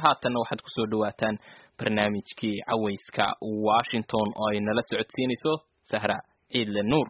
haatanna waxaad kusoo dhawaataan barnaamijkii cawayska washington oo ay nala socodsiinayso sahra ciidle nuur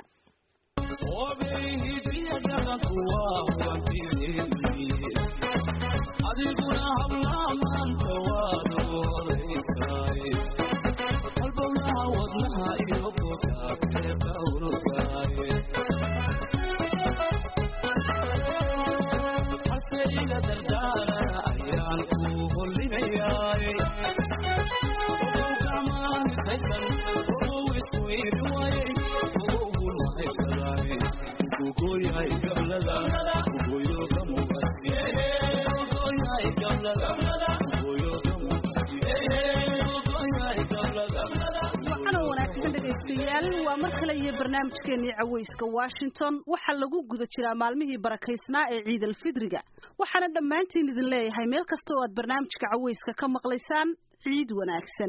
waa mar kale iyo barnaamijkeenii cawayska washington waxaa lagu guda jiraa maalmihii barakaysnaa ee ciid alfidriga waxaana dhammaantiin idin leeyahay meel kasta oo aad barnaamijka cawayska ka maqlaysaan ciid wanaagsan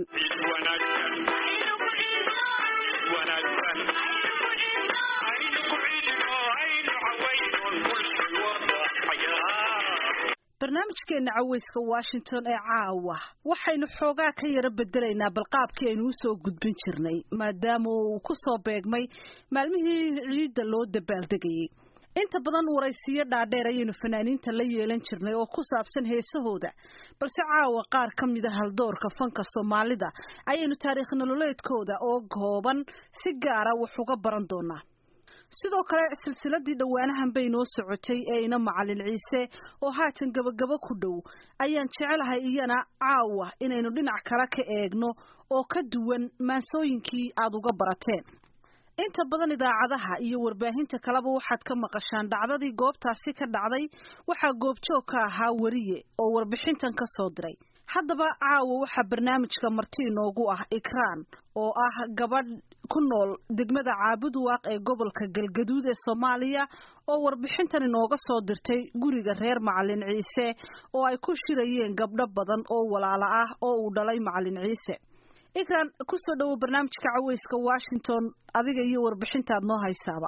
barnaamijkeena cawayska washington ee caawa waxaynu xoogaa ka yaro bedelaynaa balqaabkii aynu usoo gudbin jirnay maadaama uu ku soo beegmay maalmihii ciidda loo dabaaldegayay inta badan waraysiyo dhaadheer ayaynu fanaaniinta la yeelan jirnay oo ku saabsan heesahooda balse caawa qaar ka mida haldoorka fanka soomaalida ayaynu taariikh nololeedkooda oo kooban si gaara wax uga baran doonaa sidoo kale silsiladii dhowaanahan bay noo socotay ee ina macalin ciise oo haatan gabagabo ku dhow ayaan jecelahay iyana caawa inaynu dhinac kale ka eegno oo ka duwan maansooyinkii aada uga barateen inta badan idaacadaha iyo warbaahinta kaleba waxaad ka maqashaan dhacdadii goobtaasi ka dhacday waxaa goobjoog ka ahaa weriye oo warbixintan ka soo diray haddaba caawa waxaa barnaamijka marti inoogu ah ikraan oo ah gabadh ku nool degmada caabuduwaaq ee gobolka galgaduud ee soomaaliya oo warbixintan inooga soo dirtay guriga reer macalin ciise oo ay ku shirayeen gabdho badan oo walaalo ah oo uu dhalay macalin ciise ikraan kusoo dhowow barnaamijka cawayska washington adiga iyo warbixintaad noo haysaaba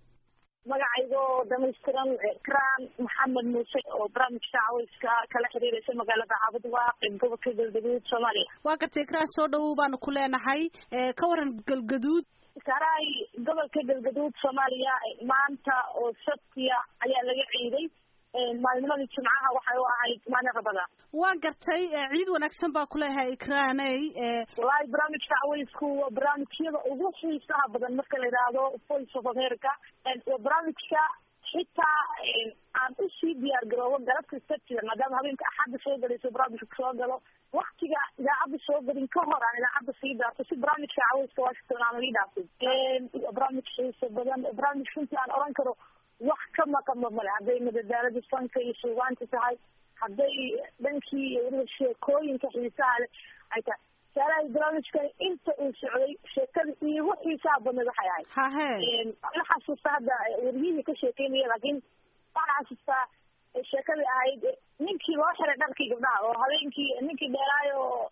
magacaygoo dhamaystiran ikraan maxamed muuse oo barnaamijka cawayska kala xiriiraysa magaalada caabudwaaq ee gobolka galgaduud soomaaliya waa gartay ikraan soo dhowow baanu ku leenahay ka waran galgaduud saray gobolka galgaduud soomaaliya maanta oo sabtiya ayaa laga ciiday maalnimadii jimcaha waxay u ahayd maalin rabada waa gartay ciid wanaagsan baa kuleeyahay ikraaney wallaahi barnaamijka cawaysku waa barnaamijyada ugu xiisaha badan marka la yidhaahdo voice of america waa barnaamijka xitaa aan usii diyaar garoobo galabta sabtida maadaama habeenka axadda soo galayso barnaamijka soo galo waktiga idaacadda soo gelin ka hor aan idaacadda sii dhaafto si barnaamijka cawayska washington aan ii dhaafin waa barnaamij xiisa badan barnaamij runtii aan oran karo wax ka maqanba male hadday madadaalada fanka iyo suugaanta tahay hadday dhankii iyo weliba sheekooyinka xiisaha leh ay tahay saalahay barnaamijkan inta uu socday sheekada iigu xiisaha badneed waxay ahayd hahe la xasuusta hadda wariyihii ka sheekeynaya laakiin waxaan xasuustaa sheekadii ahayd ninkii loo xiray dharkii gabdhaha oo habeenkii ninkii dheeraayo oo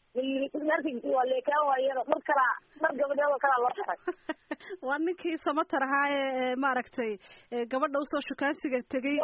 layii waa leekaan waayeen dhar kalaa dhar gabadheed oo kalaa loo xiray waa ninkii samatar ahaa ee maaragtay gabadha usoo shukaansiga tegay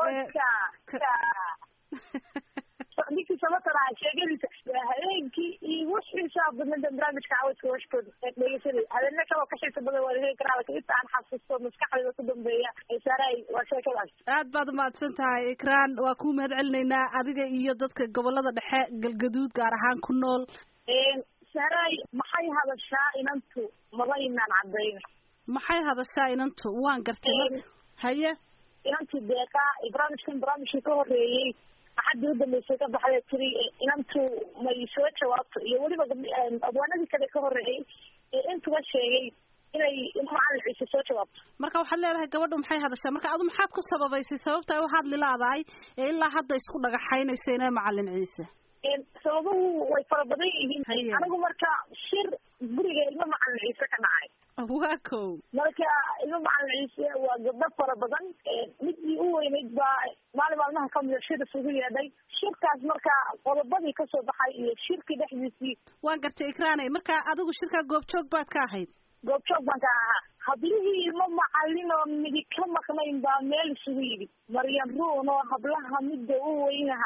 ninkii samatar ahaa sheegadiisa habeenkii iigu xiisaa badnada barnaamijka cawayska washkood dhegeysanay habeenne kaloo ka xiisa badan waa laheli karaa lakin inta aan xasuusto maskaxdayda ku dambeeya saaray waa sheekadaas aad baad umahadsan tahay ikraan waa kuu mahad celinaynaa adiga iyo dadka gobolada dhexe galgaduud gaar ahaan ku nool saaray maxay hadashaa inantu maba inaan cadayna maxay hadashaa inantu waan gartay haye inantu deeqa barnaamijkan barnaamijkii ka horeeyey axaddii udambeysay ka baxday tiri inantu may soo jawaabto iyo weliba abwaanadii kale ka horeeyey ee intuba sheegay inay macalin ciise soo jawaabto marka waxaad leedahay gabadhu maxay hadashaa marka adu maxaad ku sababaysay sababta ay u hadli laadahay ee ilaa hadda isku dhagaxaynaysa ina macalin ciise sababuhu way fara badan yihiin anigu marka shir guriga ilmo macalin ciise ka dhacay waa kow marka ilmo macalin ciise waa gabdho fara badan midii u weyneyd baa maalin maalmaha kamida shir isugu yeedhay shirkaas marka qodobadii kasoo baxay iyo shirkii dhexdiisii waan gartay ikraaney marka adigu shirkaa goobjoog baad ka ahayd goobjoog baan ka ahaa hablihii ilmo macalin oo midi ka maqnayn baa meel isugu yidhi maryan ruun oo hablaha midda u weynahaa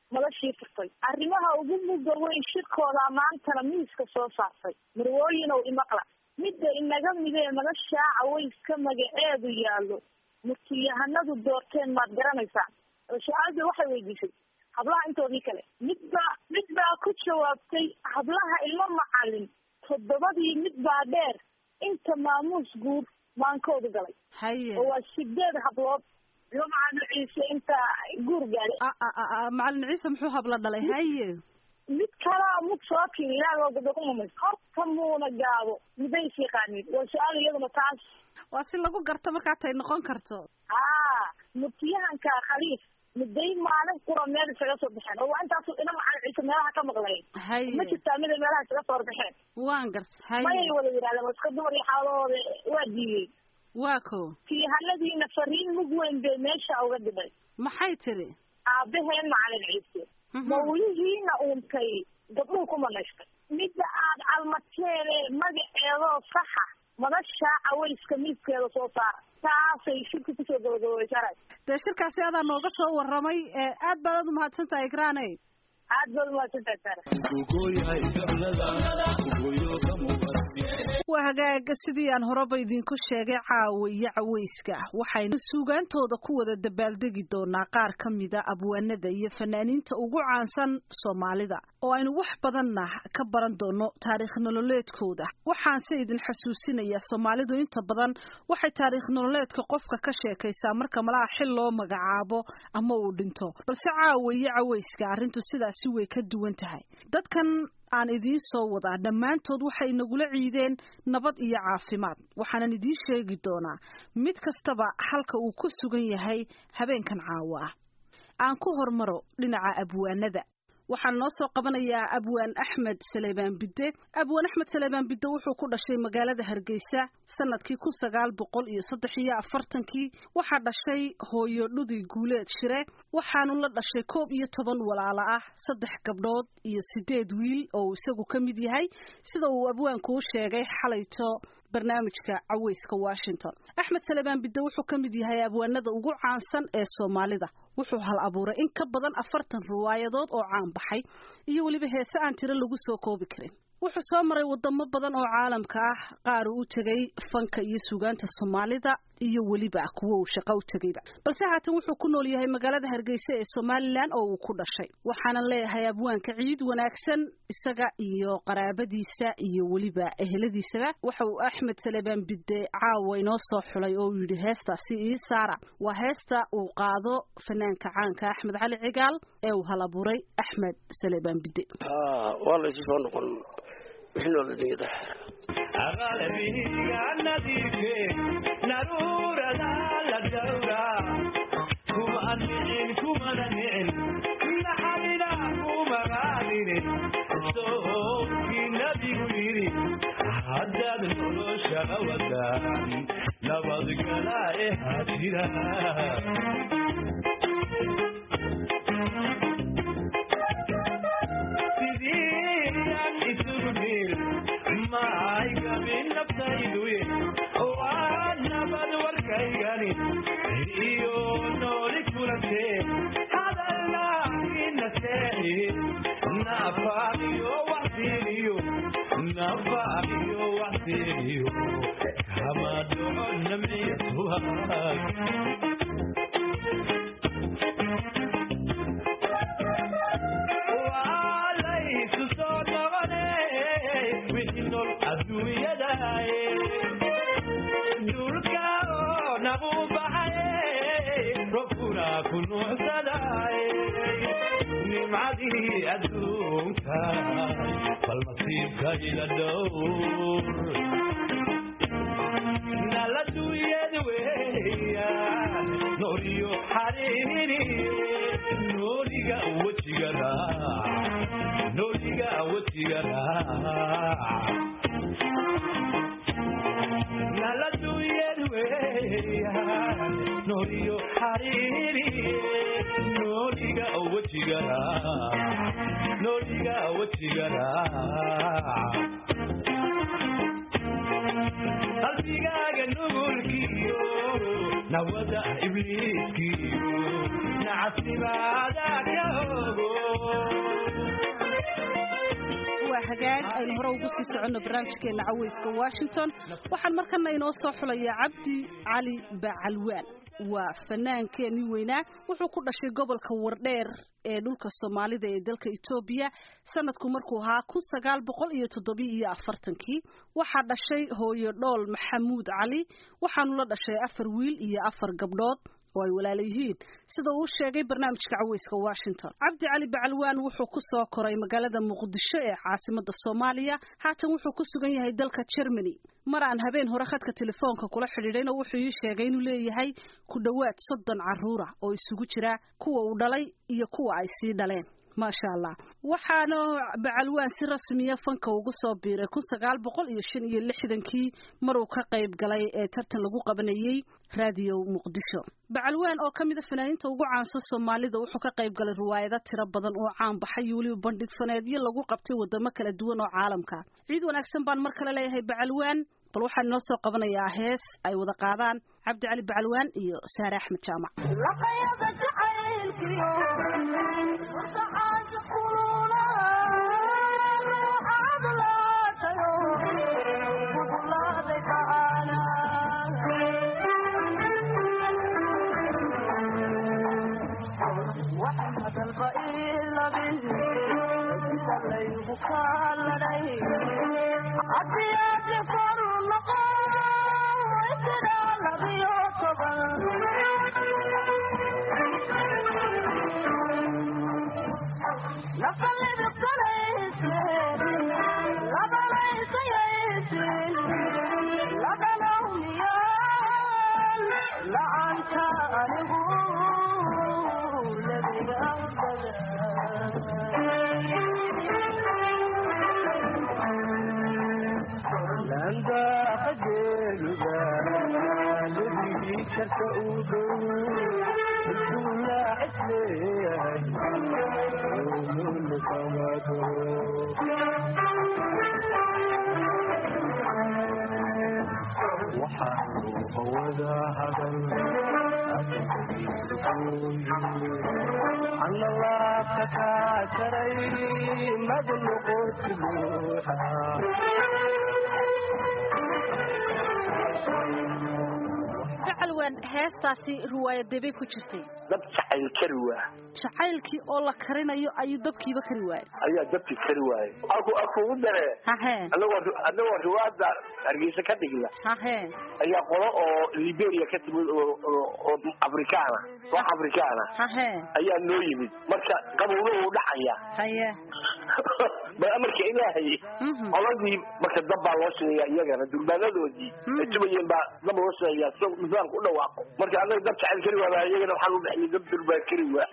madashii furtay arrimaha ugu mugga weyn shirkooda maantana miiska soo saartay marwooyinow imaqla midda inaga midee madashaa cawayska magaceedu yaallo murtiyahanadu doorteen maad garanaysaa su-aalda waxay weydiisay hablaha intoodii kale midbaa mid baa ku jawaabtay hablaha ilmo macalin toddobadii mid baa dheer inta maamuus guud maankoodu galay haye oo waa sideed hablood ilmo macalin ciise inta guur gaaday a- a- a- a- macalin ciise muxuu habla dhalay haye mid kalaa mud soo kiri ilaahoo gabdho ku mumays horta muuna gaabo miday is yaqaaniin waa su-aal iyaduna taas waa si lagu garto markaa tay noqon karto haa murtiyahanka khaliif miday maalin qura meel isaga soo baxeen oo waa intaasu ina macalin ciise meelaha ka maqlayn ma haye jirtaa miday meelaha isaga soo horbaxeen waan garta haye mayay wada yidhahdeen waa iska dumar iyo xaalahooda waa diidey waa ko tiyahanadiina fariin mug weyn bay meesha uga dhibay maxay tiri aabaheen macalin ciise mawlihiina uuntay gabdhuhu ku manaystay midda aad calmateene magaceedoo saxa madasha cawayska miiskeeda soo saara taasay shirka kusoo gabagaboysana dee shirkaasi adaa nooga soo warramay ee aad baad aad umahadsan tahay igraane aad baad umahadsantahay sara waa hagaaga sidii aan horeba idinku sheegay caawa iyo cawayska waxaynu suugaantooda ku wada dabaaldegi doonaa qaar ka mida abwaanada iyo fanaaniinta ugu caansan soomaalida oo aynu wax badanna ka baran doono taariikh nololeedkooda waxaanse idin xasuusinayaa soomaalidu inta badan waxay taariikh nololeedka qofka ka sheekaysaa marka malaha xil loo magacaabo ama uu dhinto balse caawa iyo cawayska arrintu sidaasi way ka duwan tahay dadkan aan idiin soo wadaa dhammaantood waxay nagula ciideen nabad iyo caafimaad waxaanan idiin sheegi doonaa mid kastaba halka uu ku sugan yahay habeenkan caawa ah aan ku hormaro dhinaca abwaanada waxaan noo soo qabanayaa abwaan axmed saleebaan bidde abwaan axmed saleebaan bidde wuxuu ku dhashay magaalada hargeysa sanadkii kun sagaal boqol iyo saddex iyo afartankii waxaa dhashay hooyo dhudi guuleed shire waxaanu la dhashay koob iyo toban walaalo ah saddex gabdhood iyo sideed wiil oo uu isagu ka mid yahay sida uu abwaanku u sheegay xalayto barnaamijka caweyska washington axmed salebaan bidde wuxuu ka mid yahay abwaanada ugu caansan ee soomaalida wuxuu hal abuuray in ka badan afartan riwaayadood oo caan baxay iyo weliba heese aan tiro lagu soo koobi karin wuxuu soo maray wadamo badan oo caalamka ah qaar uu u tegay fanka iyo suugaanta soomaalida iyo weliba kuwo uu shaqo u tegayba balse haatan wuxuu ku nool yahay magaalada hargeysa ee somalilan oo uu ku dhashay waxaanan leeyahay abwaanka ciid wanaagsan isaga iyo qaraabadiisa iyo weliba eheladiisaba waxa uu axmed salebaan bidde caawa inoo soo xulay oo uu yidhi heestaasi ii saara waa heesta uu qaado fanaanka caanka axmed cali cigaal ee uu hal abuuray axmed salebaan bidde waa laysu soo noqon wixii noola dunyada aqalbiga nadiife naruurada la dhowra kuma anicin kumana nicin naxalina kumagaadine sookii nabigu yidhi haddaad noloshaga wadaan nabadgala ee hajira sidii isugu dhir maay gabin naftayduye waa nabad warkaygani iyo nooli kulantee hadalna inaseexi nafaaqiyo waxsiiniyo nafaaqiyo waxsiiniyo kama dhaco namciyatuhaag waalaysu soo noqone wixii nool adduunyadaye dhulka oo nagu baxaye robkuna ku nuucsadaye nimcadii adduunka bal masiibka ila dhowr nala duuyad weeyaan nooliyo xariiri nooliga wejiga raac nooliga wejiga raac nala duuyad weeyaan nooliyo xariiri nooliga wejiga raac nooliga wejiga raac qalbigaaga nugulkiyo nawada ibliiskiyo nacabnimaada ka ogo waa hagaag aynu hore ugu sii soconno barnaamijkeena caweyska washington waxaan markana inoo soo xulayaa cabdi cali bacalwaan waa fanaankeenii weynaa wuxuu ku dhashay gobolka wardheer ee dhulka soomaalida ee dalka etoobiya sanadku markuu ahaa kun sagaal boqol iyo toddobiyo iyo afartankii waxaa dhashay hooyo dhool maxamuud cali waxaanu la dhashay afar wiil iyo afar gabdhood oo ay walaala yihiin sida uu sheegay barnaamijka caweyska washington cabdi cali bacalwaan wuxuu ku soo koray magaalada muqdisho ee caasimada soomaaliya haatan wuxuu ku sugan yahay dalka germany mar aan habeen hore khadka telefoonka kula xidhiidhayna wuxuu ii sheegay inuu leeyahay ku dhowaad soddon carruura oo isugu jira kuwa uu dhalay iyo kuwa ay sii dhaleen maasha allah waxaana bacalwaan si rasmiya fanka ugu soo biiray kun sagaal boqol iyo shan iyo lixdankii maruu ka qayb galay ee tartan lagu qabanayey raadiyo muqdisho bacalwaan oo ka mid a fanaaniinta ugu caansan soomaalida wuxuu ka qayb galay riwaayado tiro badan oo caan baxay iyo weliba bandhig faneedyo lagu qabtay wadamo kala duwan oo caalamka ciid wanaagsan baan mar kale leeyahay bacalwaan bal waxaan inoo soo qabanayaa hees ay wada qaadaan cabdi cali bacalwaan iyo saare axmed jaamac bacalwaan heestaasi riwaayadee bay ku jirtay dab jacayl kari waa jacaylkii oo la karinayo ayuu dabkiiba kari waayay ayaa dabki kari waaye aku akugu dare hahee anagoo anagoo riwaada hargeysa ka dhigna hahee ayaa qolo oo liberia ka timid oo oo- oo afrikaana wax afrikaana hahee ayaa noo yimid marka qabowna uu dhacaya haye ba amarka ilaahay Mhm. qoladii marka dab baa loo sheegaya iyagana durbaanadoodii Mhm. ay tubayeen baa dab loo sheegaya si nidaamka u dhawaaqo marka anaga dab jacayl kari waa iyagana waxaan u dhexnay dab durbaan kari waa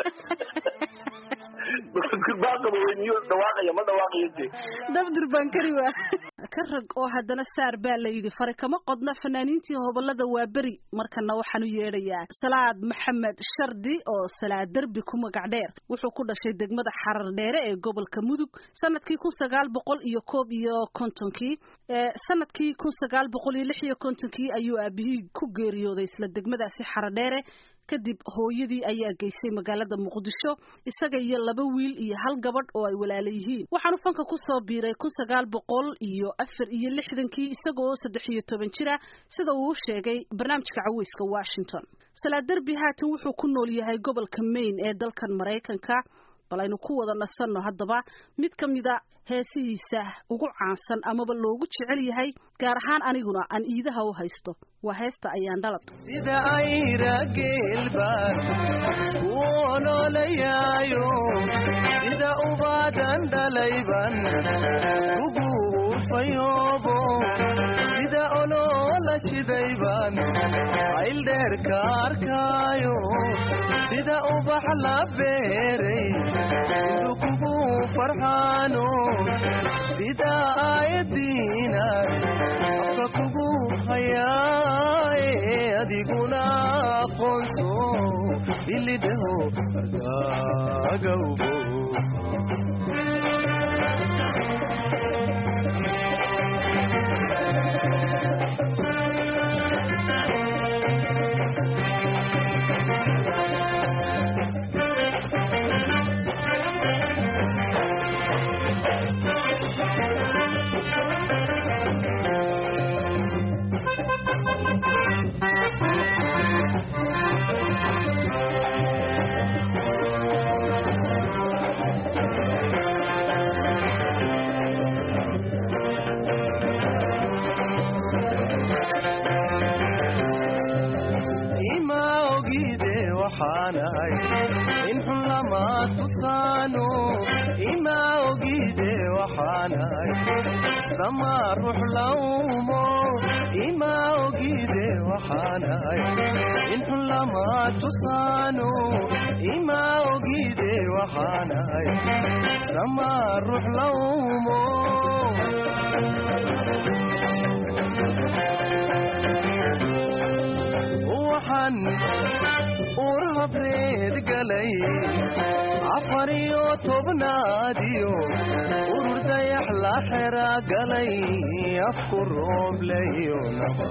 marka durbaan qaboweyniyo dhawaaqaya ma dhawaaqayo de dab durbaan kari waa ka rag oo haddana saar baa la yidhi fari kama qodna fanaaniintii hobolada waa beri markana waxaan u yeedhayaa salaad maxamed shardi oo salaad derbi ku magac dheer wuxuu ku dhashay degmada xarar dheere ee gobolka mudug sanadkii kun sagaal boqol iyo koob iyo kontonkii ee sanadkii kun sagaal boqol iyo lix iyo kontonkii ayuu aabihii ku geeriyooday isla degmadaasi xarar dheere kadib hooyadii ayaa geysay magaalada muqdisho isaga iyo laba wiil iyo hal gabadh oo ay walaala yihiin waxaanu fanka ku soo biiray kun sagaal boqol iyo afar iyo lixdankii isaga oo saddex iyo toban jira sida uu u sheegay barnaamijka caweyska washington salaad derbi haatan wuxuu ku nool yahay gobolka maine ee dalkan maraykanka bal aynu ku wada nasanno haddaba mid ka mida heesihiisa ugu caansan amaba loogu jecel yahay gaar ahaan aniguna aan iidaha u haysto waa heesta ayaan dhalad sida ayra geelbaan ku oloolayaayo sida ubaadan dhalayban ugu urfayoobo sida oloola shidayban ayldheerka arkaayo sida ubax la beeray indu kugu farxaano sida aayadiinan afka kugu hayaaye adiguna aqoonso ilidhaho argaagawbo ima ogide waxaanahay in xun lama tusaano ima ogide waxaanahay sama ruux laumo ima ogide waxaanahay in xun lama tusaano ima ogide waxaanahay sama ruux laumo waxaan uur habreed galay afar iyo tobnaadiyo urur dayax la xera galay afku roobleyo naba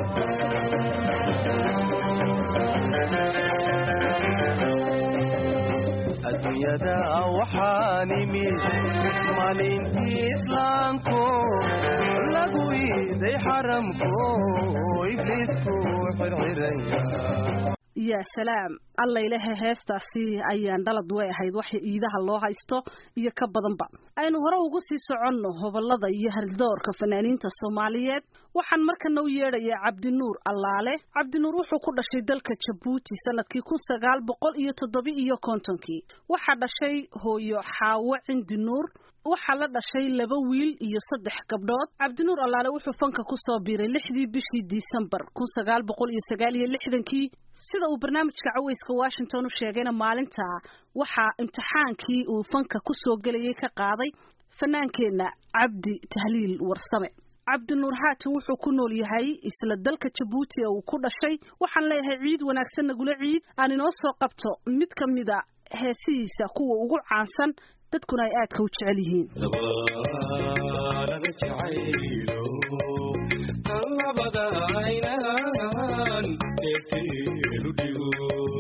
adduunyada waxaan imid maalintii islaamko lagu iiday xaramko ibliisku xirxiraya yaa salaam alla ilahe heestaasi ayaan dhalad way ahayd waxa iidaha loo haysto iyo ka badanba aynu hore ugu sii soconno hobolada iyo haldoorka fanaaniinta soomaaliyeed waxaan markana u yeedhayaa cabdinuur allaale cabdinuur wuxuu ku dhashay dalka jabuuti sanadkii kun sagaal boqol iyo toddoba iyo kontonkii waxaa dhashay hooyo xaawo cindi nuur waxaa la dhashay laba wiil iyo saddex gabdhood cabdinuur allaale wuxuu fanka kusoo biiray lixdii bishii disembar kun sagaal boqol iyo sagaal iyo lixdankii sida uu barnaamijka caweyska washington u sheegayna maalinta waxaa imtixaankii uu fanka kusoo gelayay ka qaaday fanaankeenna cabdi tahliil warsame cabdinuur haatan wuxuu ku nool yahay isla dalka jabuuti ee uu ku dhashay waxaan leeyahay ciid wanaagsan nagula ciid aan inoo soo qabto mid ka mida heesihiisa kuwa ugu caansan dadkuna ay aadka u jecel yihiin laga jacaylo labada aynaan eegteenu dhigo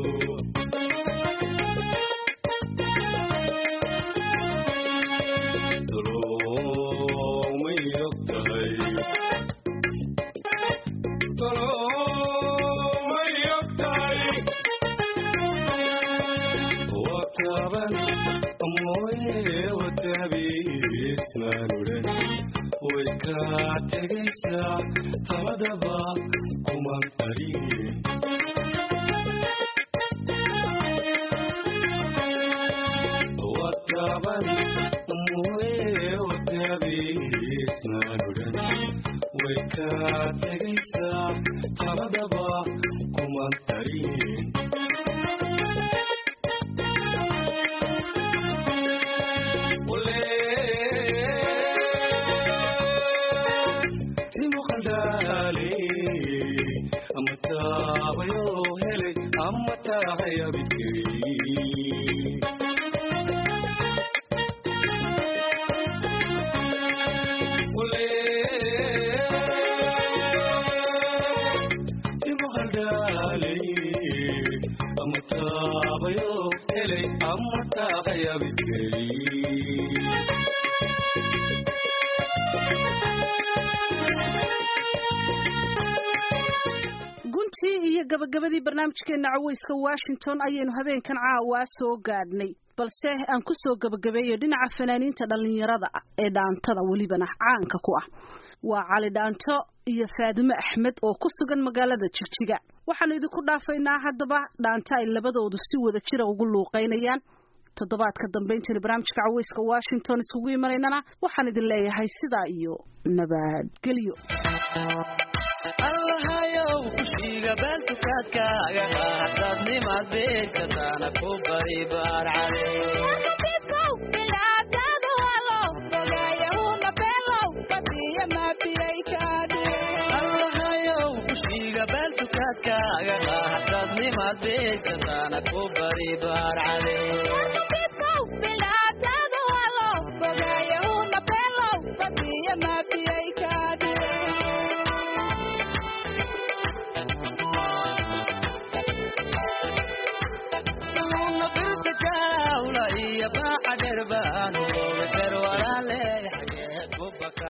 tolomay ogtahay tolomay ogtahay wataban mooye watabiismaanulan way kaa tegaysaa taladaba kuman qarin wataban mooye watabiismaanulan way kaa tegaysaa taladaba kuman qarin guntii iyo gabagabadii barnaamijkeena caweyska washington ayaynu habeenkan caawa soo gaadhnay balse aan ku soo gabagabeeyo dhinaca fanaaniinta dhallinyarada ah ee dhaantada welibana caanka ku ah waa cali dhaanto iyo faadime axmed oo ku sugan magaalada jigjiga waxaanu idinku dhaafaynaa haddaba dhaanto ay labadoodu si wada jira ugu luuqeynayaan toddobaadka dambe intaynu barnaamijka caweyska washington iskugu imanaynana waxaan idin leeyahay sidaa iyo nabadgelyo allahayow kushiga baaltukaadkaaga haddaad nimaad beegsataana ku bari baarcade allahayow kushiga baaltukaadkaaga haddaad nimaad beegsataana ku bari baarcade una birta jawla iyo baaxa dherbaanu beer walaal baka